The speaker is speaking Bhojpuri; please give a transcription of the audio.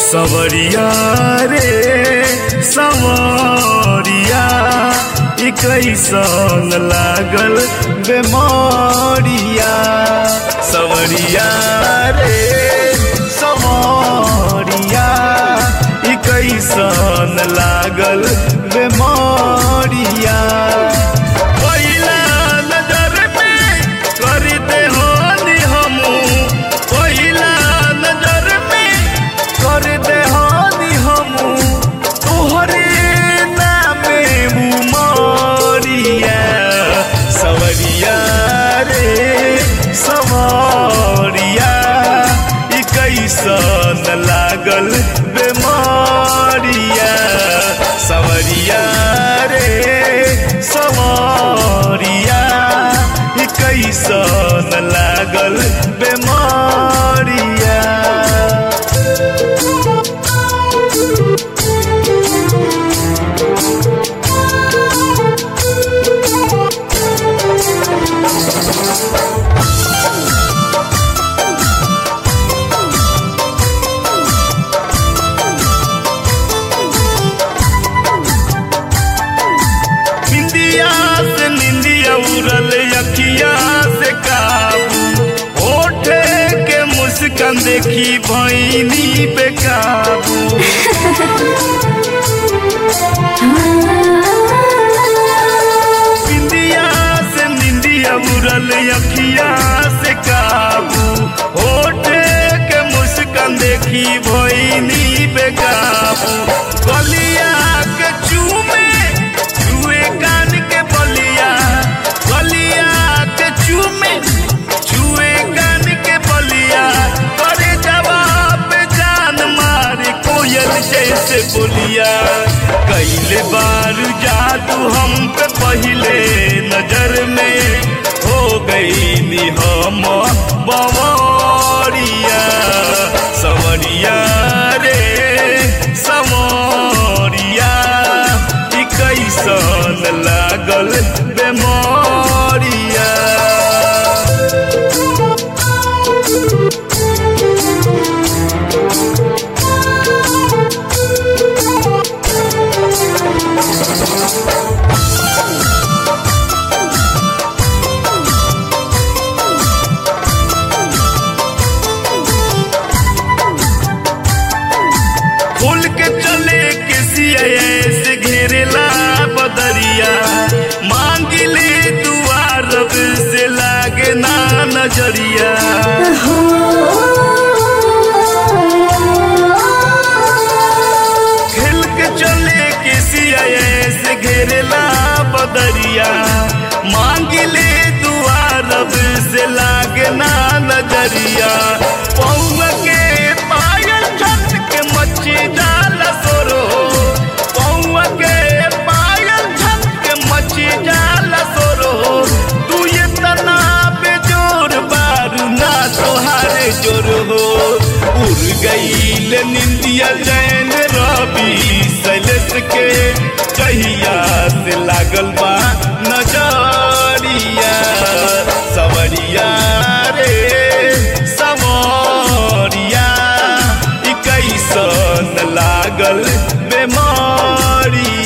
सवरिया रे सवरिया ई कैसन लागल बेमरिया सवरिया रे सवरिया ई कैसन लागल बेमरिया पहिला नजर में कर दे हानि हमू पहिला नजर में कर दे हानि हमू तोहरे नामे उमरिया सवरिया रे सवरिया ई कैसन लागल बेमारिया सवरिया रे सवरिया ई कैसन लागल बेमारिया बिंदिया से निंदिया उड़ल अखिया से काबू ओठे के मुस्कान देखी भैनी बेकाबू बिंदिया से निंदिया उड़ल अखिया से काबू ओठे के मुस्कान देखी भैनी बेकाबू गलिया के चूमे चूहे कान के बलिया गलिया के चूमे चूहे कान के बलिया करे जवाब जान मारे कोयल जैसे बोलिया कैले बार जादू हम पे पहले नजर में हो गई नी हम बवरिया सवरिया रे सवरिया ई कैसन लागल बेमरिया खुल के चले के सिया से घेरेला बदरिया मांगी ले दुआ रब से लागे ना नजरिया खेल के चले के सिया से घेरेला बदरिया मांगी ले दुआ रब से लागे ना नजरिया पौवा के पायल छत के मच्छी जाल सोरो पौवा के पायल छत के मच्छी जाल सोरो तू ये तना बेजोर बारू ना तोहारे जोर हो उड़ गईल निंदिया जैन रवि सैलेश के कहिया से लागल बा नजरिया सवरिया रे सवरिया ई कैसन लागल बेमारिया